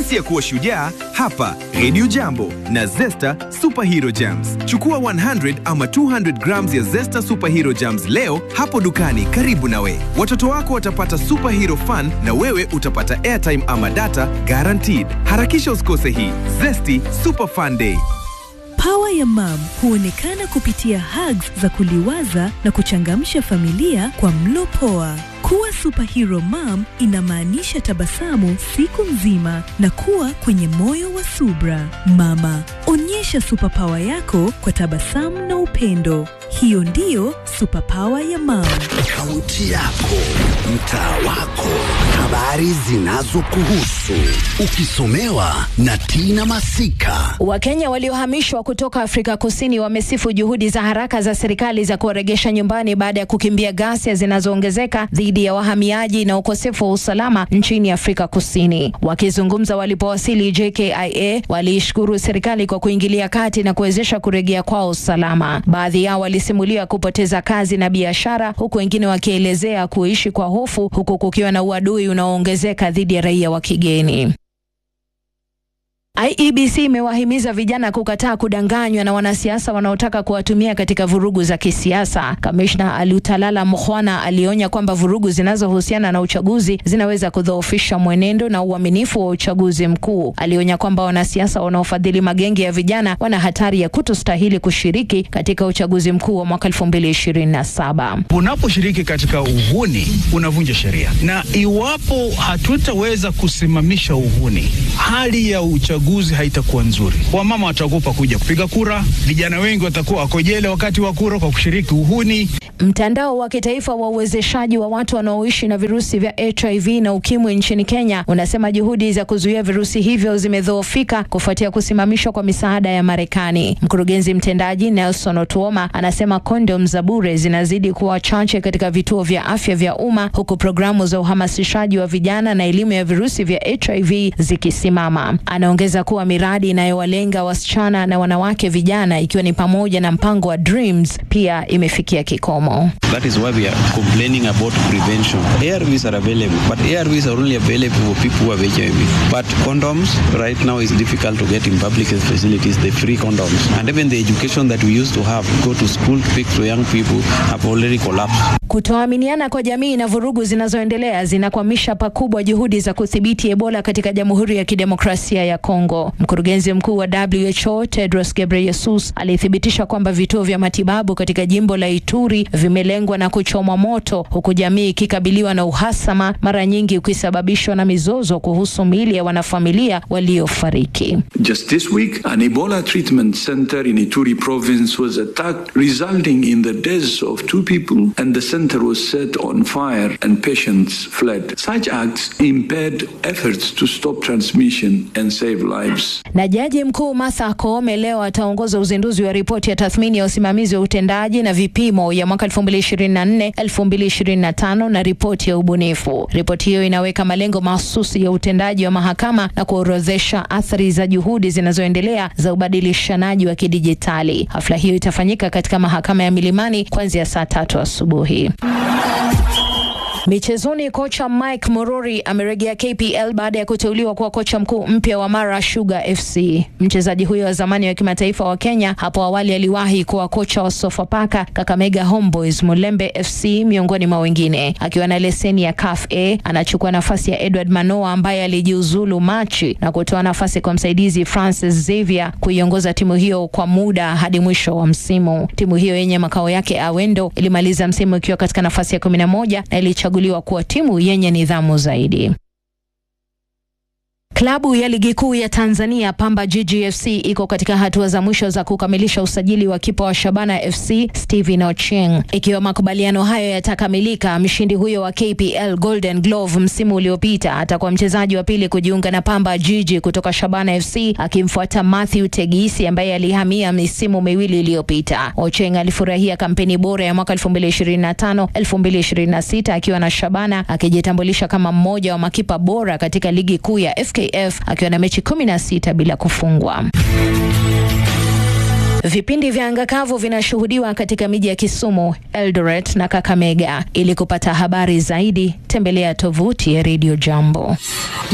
Jinsi ya kuwa shujaa hapa Radio Jambo na Zesta Superhero Jams. Chukua 100 ama 200 grams ya Zesta Superhero Jams leo hapo dukani karibu nawe. Watoto wako watapata superhero fun na wewe utapata airtime ama data guaranteed. Harakisha usikose hii Zesty Super Fun Day. Pawa ya mam huonekana kupitia hugs za kuliwaza na kuchangamsha familia kwa mlo poa. Kuwa superhero mom inamaanisha tabasamu siku nzima na kuwa kwenye moyo wa subra. Mama, onyesha superpower yako kwa tabasamu na upendo. Hiyo ndiyo superpower ya mam. Kaunti yako, mtaa wako, habari zinazokuhusu, ukisomewa na Tina Masika. Wakenya waliohamishwa kutoka Afrika Kusini wamesifu juhudi za haraka za serikali za kuwaregesha nyumbani baada ya kukimbia ghasia zinazoongezeka dhidi ya wahamiaji na ukosefu wa usalama nchini Afrika Kusini. Wakizungumza walipowasili JKIA, waliishukuru serikali kwa kuingilia kati na kuwezesha kurejea kwao salama. Baadhi yao walisimulia kupoteza kazi na biashara, huku wengine wakielezea kuishi kwa hofu, huku kukiwa na uadui unaoongezeka dhidi ya raia wa kigeni. IEBC imewahimiza vijana kukataa kudanganywa na wanasiasa wanaotaka kuwatumia katika vurugu za kisiasa. Kamishna Alutalala Mukhwana alionya kwamba vurugu zinazohusiana na uchaguzi zinaweza kudhoofisha mwenendo na uaminifu wa uchaguzi mkuu. Alionya kwamba wanasiasa wanaofadhili magenge ya vijana wana hatari ya kutostahili kushiriki katika uchaguzi mkuu wa mwaka 2027. Unaposhiriki katika uhuni unavunja sheria, na iwapo hatutaweza kusimamisha uhuni, hali ya uchaguzi haitakuwa nzuri. Wamama wataogopa kuja kupiga kura, vijana wengi watakuwa wako jela wakati wa kura kwa kushiriki uhuni. Mtandao wa kitaifa wa uwezeshaji wa watu wanaoishi na virusi vya HIV na ukimwi nchini Kenya unasema juhudi za kuzuia virusi hivyo zimedhoofika kufuatia kusimamishwa kwa misaada ya Marekani. Mkurugenzi mtendaji Nelson Otuoma anasema kondom za bure zinazidi kuwa chache katika vituo vya afya vya umma huku programu za uhamasishaji wa vijana na elimu ya virusi vya HIV zikisimama. Anaongeza kuwa miradi inayowalenga wasichana na wanawake vijana ikiwa ni pamoja na mpango wa Dreams pia imefikia kikomo. That is why we are complaining about prevention. ARVs are available, but ARVs are only available for people who have HIV. But condoms, right now, is difficult to get in public facilities, the free condoms. And even the education that we used to have, go to school, speak to young people, have already collapsed. Kutoaminiana kwa jamii na vurugu zinazoendelea zinakwamisha pakubwa juhudi za kudhibiti Ebola katika Jamhuri ya Kidemokrasia ya Kongo. Mkurugenzi mkuu wa WHO Tedros Ghebreyesus alithibitisha kwamba vituo vya matibabu katika jimbo la Ituri vimelengwa na kuchomwa moto, huku jamii ikikabiliwa na uhasama, mara nyingi ukisababishwa na mizozo kuhusu miili ya wanafamilia waliofariki. Just this week, an Ebola treatment center in Ituri province was attacked, resulting in the deaths of two people, and the center was set on fire and patients fled. Such acts impaired efforts to stop transmission and save lives. Na jaji mkuu Martha Koome leo ataongoza uzinduzi wa ripoti ya tathmini ya usimamizi wa utendaji na vipimo ya mwaka 2024 2025 na ripoti ya ubunifu. Ripoti hiyo inaweka malengo mahsusi ya utendaji wa mahakama na kuorodhesha athari za juhudi zinazoendelea za ubadilishanaji wa kidijitali. Hafla hiyo itafanyika katika mahakama ya Milimani kuanzia saa tatu asubuhi. Michezoni, kocha Mike Morori amerejea KPL baada ya kuteuliwa kuwa kocha mkuu mpya wa Mara Sugar FC. Mchezaji huyo wa zamani wa kimataifa wa Kenya hapo awali aliwahi kuwa kocha wa Sofapaka, Kakamega Homeboys, Mulembe FC miongoni mwa wengine. Akiwa na leseni ya CAF A, anachukua nafasi ya Edward Manoa ambaye alijiuzulu Machi na kutoa nafasi kwa msaidizi Francis Xavier kuiongoza timu hiyo kwa muda hadi mwisho wa msimu. Timu hiyo yenye makao yake Awendo ilimaliza msimu ikiwa katika nafasi ya kumi na moja na ilichaguliwa kuwa timu yenye nidhamu zaidi. Klabu ya ligi kuu ya Tanzania Pamba Jiji FC iko katika hatua za mwisho za kukamilisha usajili wa kipa wa Shabana FC Steven Ochieng. Ikiwa makubaliano hayo yatakamilika, mshindi huyo wa KPL Golden Glove msimu uliopita atakuwa mchezaji wa pili kujiunga na Pamba Jiji kutoka Shabana FC akimfuata Matthew Tegisi ambaye alihamia misimu miwili iliyopita. Ochieng alifurahia kampeni bora ya mwaka 2025 2026 akiwa na Shabana akijitambulisha kama mmoja wa makipa bora katika ligi kuu ya FK FKF akiwa na mechi 16 bila kufungwa. Vipindi vya anga kavu vinashuhudiwa katika miji ya Kisumu, Eldoret na Kakamega. Ili kupata habari zaidi, tembelea tovuti ya Radio Jambo.